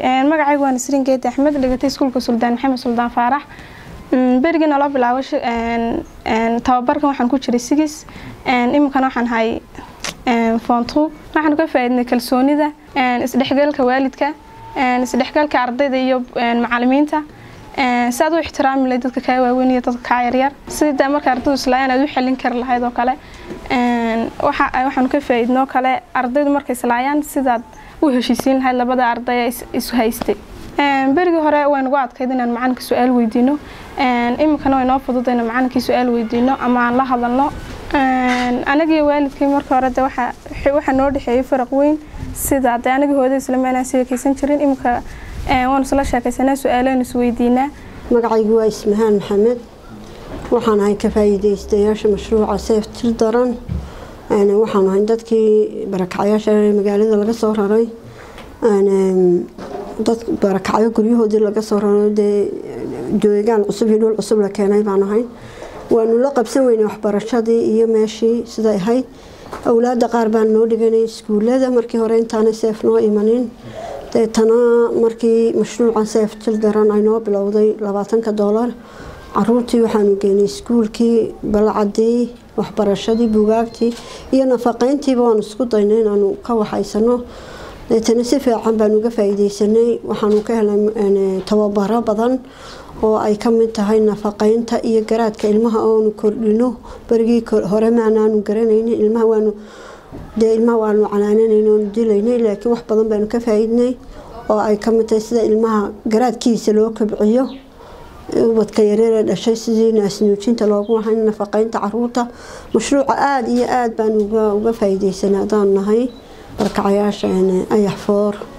magacaygu waa nasriin geedi axmed dhigatay iskuulka suldaan maxamed suldaan faarax berigii naloo bilaabo tababarkan waxaan ku jiray sigis iminkana waxaan hay foontu waxaan ka faaidnay kalsoonida isdhexgalka waalidka isdhexgalka ardayda iyo macalimiinta si aad u ixtiraami lahayd dadka kaa waaweyn iyo dadka kaa yaryar sida marka ardaydu islaayaan aad u xelin kari lahayd oo kale waxaanu ka faaidnoo kale ardaydu markay islaayaan sidaad u heshiisiin lahayd labada arday isu haystay berigii hore way nagu adkayd inaan macalinka su-aal weydiino iminkana way noo fudud inaan macalinkii su-aal weydiino ama aan la hadalno anagiyo waalidkii marka hore de waxaa noo dhexeeyay faraq weyn sida de anagii hooda islama inaan sheekaysan jirin iminka waanu isla sheekaysanaa su-aalaanu isweydiinaa magacaygu waa ismahaan maxamed waxaan ahay ka faa'iidaystayaasha mashruuca seef tir daran waxaan ahay dadkii barakacyaasha magaalada laga soo raray dad barakacyo guryahoodii laga soo raray dee joogaan cusub iyo dhul cusub la keenay baan ahay waanu la qabsan weynay waxbarashadii iyo meeshii siday ahayd awlaada qaar baan noo dhiganay iskuulada markii hore intaanay seef noo imanin deetana markii mashruucan seef til daran ay noo bilowday labaatanka doolar caruurtii waxaanu geynay iskuulkii balcadii waxbarashadii bugaagtii iyo nafaqeyntiiba waanu isku daynay inaanu ka waxaysano deetana si fiican baanu uga faa'iideysanay waxaanu ka helay tababaro badan oo ay ka mid tahay nafaqeynta iyo garaadka ilmaha oonu kordhino berigii hore maanaanu garanaynin ilmaha waanu dee ilmaha waanu canaananayn oonu dilaynay laakiin wax badan baanu ka faa'iidnay oo ay ka mid tahay sida ilmaha garaadkiisa loo kobciyo ubadka yareeree dhashay sidii naasnuujinta loogu lahayn nafaqeynta caruurta mashruuca aada iyo aada baan uga faa'iideysanay haddaanu nahay barkacayaasha ayax foor